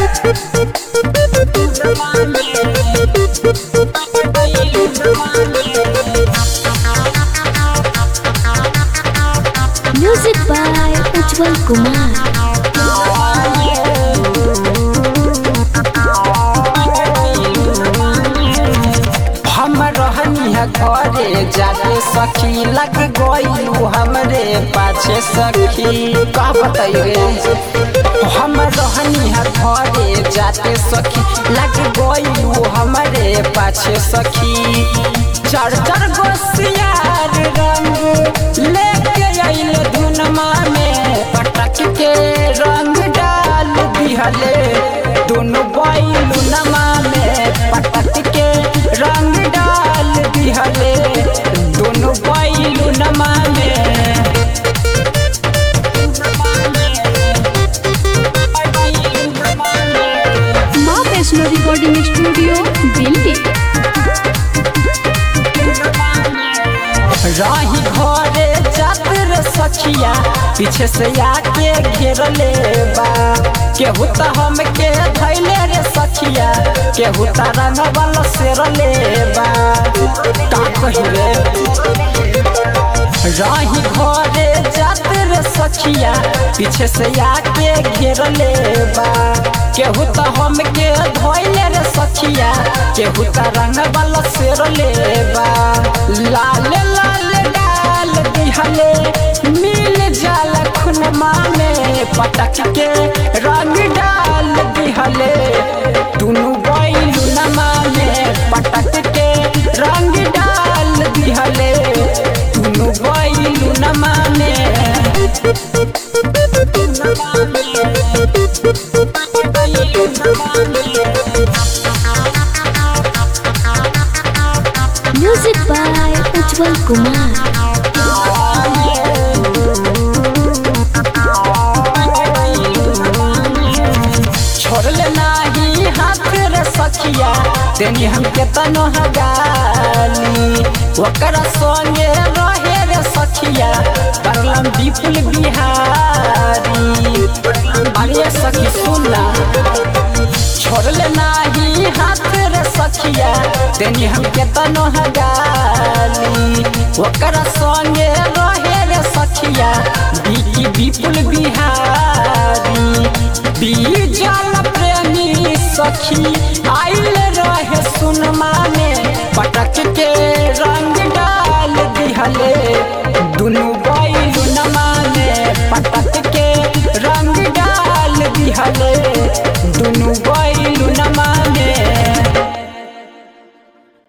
Music by Ujjwal Kumar. हम रहनी है घरे जाके सखी लग गईलू हमरे पाछे सखी का बताइए हम रहनी है घरे जाके सखी लग गईलू हमरे पाछे सखी चर चर गोसियार रंग लेके आइल धुनमा में पटक के रंग डाल दिहले दोनों बैलू नमा में पटक के रंग डाल दिहले दोनों बैलू नमा में माँ वैष्णो रिकॉर्डिंग स्टूडियो दिल्ली राही घरे जातर सखिया पीछे से आके घेर ले बा केहू त हमके धैले रे सखिया केहू त रंगवल सेर ले बा का कही रे राही घरे जातर सखिया पीछे से आके घेर ले बा केहू त हमके धैले रे सखिया केहू त रंगवल सेर ले बा लाल लाल डाल दिहले मिल जाल खुनमा में पटक के रंग डाल दिहले दुनु बैलू नमा में पटक के रंग डाल दिहले दुनु बैलू नमा में Music by Ujjwal Kumar. छोड़ले नाही हाथ रे सखिया तेनी हमके तनो हगाली ओकरा संगे रहे रे सखिया परलम विपुल बिहारी अरे सखी सुनला छोड़ले नाही हाथ रे सखिया तेनी हमके तनो हगाली ओकरा संगे रहे रे सखिया बिकी विपुल बिहारी बीजल प्रेमी सखी आइल रहे सुनमा में पटक के रंग डाल दिहले दुनु बैलू नमा में पटक के रंग डाल दिहले दुनु